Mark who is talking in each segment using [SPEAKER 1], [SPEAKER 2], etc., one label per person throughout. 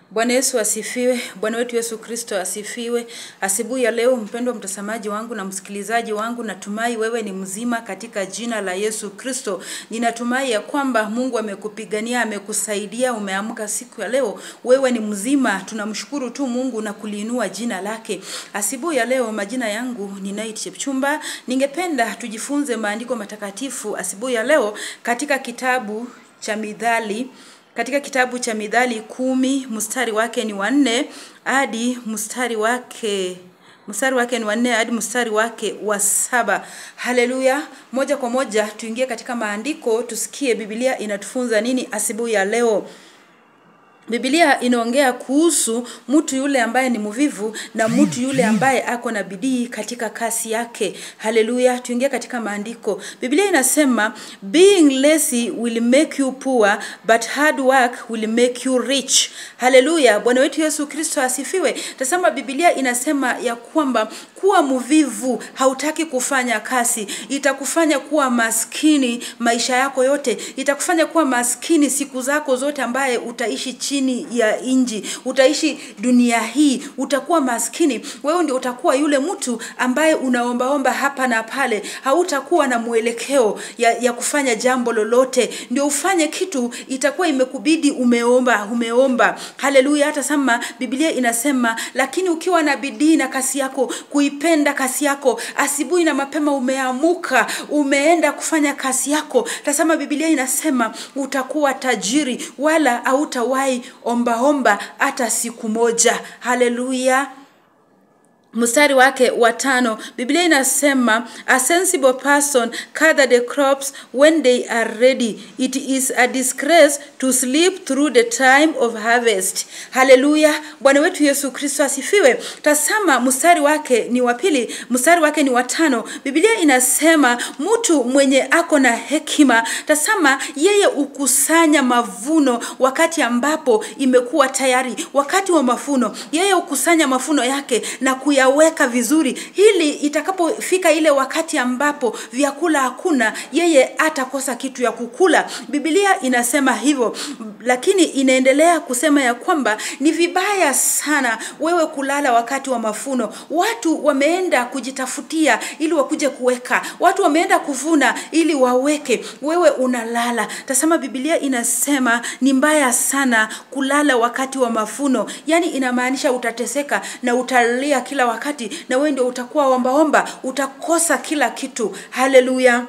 [SPEAKER 1] Bwana Yesu asifiwe. Bwana wetu Yesu Kristo asifiwe. Asubuhi ya leo, mpendwa mtazamaji wangu na msikilizaji wangu, natumai wewe ni mzima katika jina la Yesu Kristo. Ninatumai ya kwamba Mungu amekupigania, amekusaidia, umeamka siku ya leo, wewe ni mzima. Tunamshukuru tu Mungu na kuliinua jina lake. Asubuhi ya leo, majina yangu ni Night Chepchumba. Ningependa tujifunze maandiko matakatifu asubuhi ya leo katika kitabu cha Mithali katika kitabu cha Mithali kumi mstari wake ni wanne hadi mstari wake mstari wake ni wanne hadi mstari wake wa saba. Haleluya! Moja kwa moja tuingie katika maandiko, tusikie Biblia inatufunza nini asubuhi ya leo. Biblia inaongea kuhusu mtu yule ambaye ni mvivu na mtu yule ambaye ako na bidii katika kasi yake. Haleluya, tuingie katika maandiko. Biblia inasema being lazy will make you poor but hard work will make you rich. Haleluya, Bwana wetu Yesu Kristo asifiwe. Tasema Biblia inasema ya kwamba kuwa mvivu, hautaki kufanya kazi, itakufanya kuwa maskini maisha yako yote, itakufanya kuwa maskini siku zako zote, ambaye utaishi chini ya inji, utaishi dunia hii, utakuwa maskini. Wewe ndio utakuwa yule mtu ambaye unaombaomba hapa na pale, hautakuwa na mwelekeo ya, ya kufanya jambo lolote. Ndio ufanye kitu, itakuwa imekubidi umeomba, umeomba. Haleluya! Hata sama Biblia inasema, lakini ukiwa na bidii na kasi yako kuipenda kasi yako, asubuhi na mapema umeamuka, umeenda kufanya kazi yako, tasema Biblia inasema utakuwa tajiri, wala hautawahi ombaomba hata siku moja. Haleluya! mstari wake wa tano biblia inasema a sensible person gather the crops when they are ready it is a disgrace to sleep through the time of harvest haleluya bwana wetu yesu kristo asifiwe tasama mstari wake ni wa pili mstari wake ni wa tano biblia inasema mtu mwenye ako na hekima tasama yeye ukusanya mavuno wakati ambapo imekuwa tayari wakati wa mafuno yeye ukusanya mafuno yake na kuya kuyaweka vizuri ili itakapofika ile wakati ambapo vyakula hakuna yeye atakosa kitu ya kukula bibilia inasema hivyo lakini inaendelea kusema ya kwamba ni vibaya sana wewe kulala wakati wa mafuno watu wameenda kujitafutia ili wakuje kuweka watu wameenda kuvuna ili waweke wewe unalala tasema bibilia inasema ni mbaya sana kulala wakati wa mafuno yani inamaanisha utateseka na utalia kila wakati na wewe ndio utakuwa ombaomba utakosa kila kitu haleluya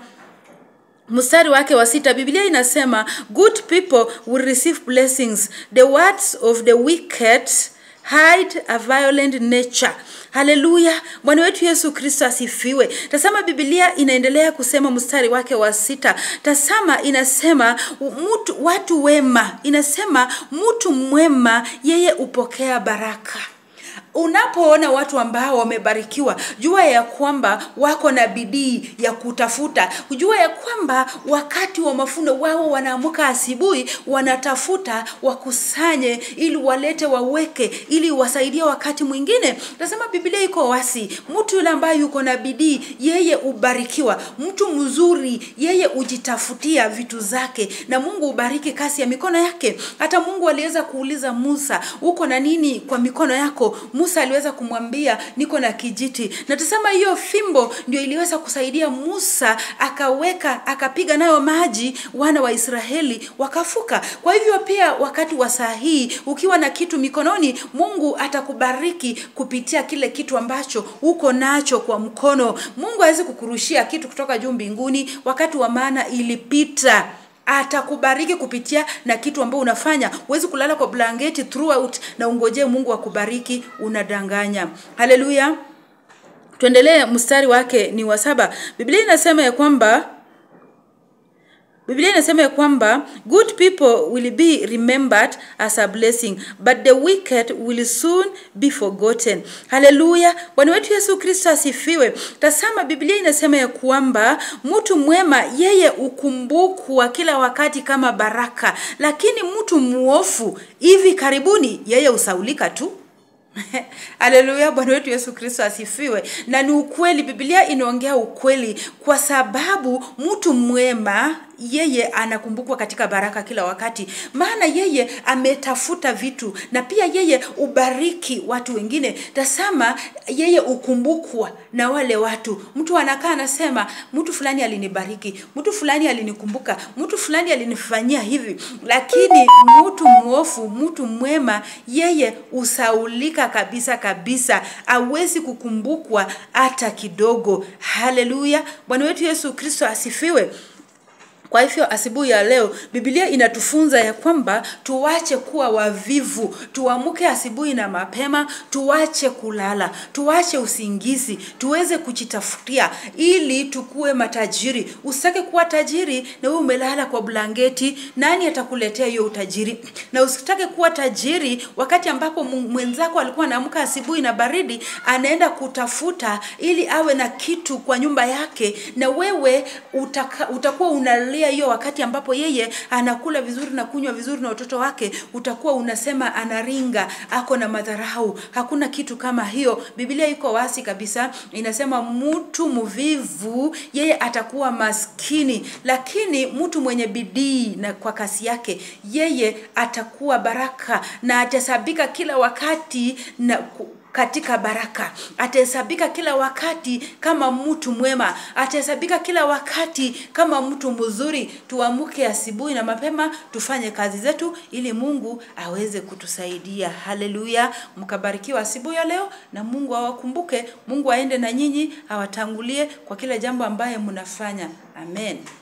[SPEAKER 1] mstari wake wa sita biblia inasema good people will receive blessings the words of the wicked hide a violent nature haleluya bwana wetu yesu kristo asifiwe tasama bibilia inaendelea kusema mstari wake wa sita tasama inasema mtu, watu wema inasema mtu mwema yeye hupokea baraka unapoona watu ambao wamebarikiwa jua ya kwamba wako na bidii ya kutafuta jua ya kwamba wakati wa mafuno wao wanaamuka asubuhi wanatafuta wakusanye ili walete waweke ili wasaidie wakati mwingine nasema biblia iko wasi mtu yule ambaye yuko na bidii yeye ubarikiwa mtu mzuri yeye ujitafutia vitu zake na mungu ubariki kasi ya mikono yake hata mungu aliweza kuuliza musa uko na nini kwa mikono yako musa aliweza kumwambia niko na kijiti na tusema hiyo fimbo ndio iliweza kusaidia musa akaweka akapiga nayo maji wana wa israeli wakafuka kwa hivyo pia wakati wa saa hii ukiwa na kitu mikononi mungu atakubariki kupitia kile kitu ambacho uko nacho kwa mkono mungu awezi kukurushia kitu kutoka juu mbinguni wakati wa maana ilipita atakubariki kupitia na kitu ambao unafanya huwezi kulala kwa blanketi throughout na ungojee mungu akubariki unadanganya haleluya tuendelee mstari wake ni wa saba biblia inasema ya kwamba biblia inasema ya kwamba good people will be remembered as a blessing but the wicked will soon be forgotten haleluya bwana wetu yesu kristo asifiwe tasama biblia inasema ya kwamba mtu mwema yeye ukumbukwa kila wakati kama baraka lakini mtu mwofu hivi karibuni yeye usaulika tu Haleluya, Bwana wetu Yesu Kristo asifiwe. Na ni ukweli, Biblia inaongea ukweli, kwa sababu mtu mwema yeye anakumbukwa katika baraka kila wakati, maana yeye ametafuta vitu na pia yeye ubariki watu wengine. Tasama, yeye ukumbukwa na wale watu. Mtu anakaa anasema, mtu fulani alinibariki, mtu fulani alinikumbuka, mtu fulani alinifanyia hivi. Lakini mtu mwofu, mtu mwema, yeye usaulika kabisa kabisa, awezi kukumbukwa hata kidogo. Haleluya, Bwana wetu Yesu Kristo asifiwe. Kwa hivyo asubuhi ya leo Biblia inatufunza ya kwamba tuwache kuwa wavivu, tuamke asubuhi na mapema, tuwache kulala, tuwache usingizi, tuweze kujitafutia ili tukuwe matajiri. Usitake kuwa tajiri na wewe umelala kwa blanketi, nani atakuletea hiyo utajiri? Na usitake kuwa tajiri wakati ambapo mwenzako alikuwa anaamka asubuhi na baridi, anaenda kutafuta ili awe na kitu kwa nyumba yake, na wewe utaka, utakuwa unalia hiyo wakati ambapo yeye anakula vizuri na kunywa vizuri na watoto wake, utakuwa unasema anaringa, ako na madharau. Hakuna kitu kama hiyo. Biblia iko wazi kabisa, inasema mtu mvivu yeye atakuwa maskini, lakini mtu mwenye bidii na kwa kasi yake yeye atakuwa baraka na atahesabika kila wakati na katika baraka, atahesabika kila wakati kama mtu mwema, atahesabika kila wakati kama mtu mzuri. Tuamke asubuhi na mapema, tufanye kazi zetu ili Mungu aweze kutusaidia. Haleluya, mkabarikiwa asubuhi ya leo, na Mungu awakumbuke. Mungu aende na nyinyi, awatangulie kwa kila jambo ambaye mnafanya. Amen.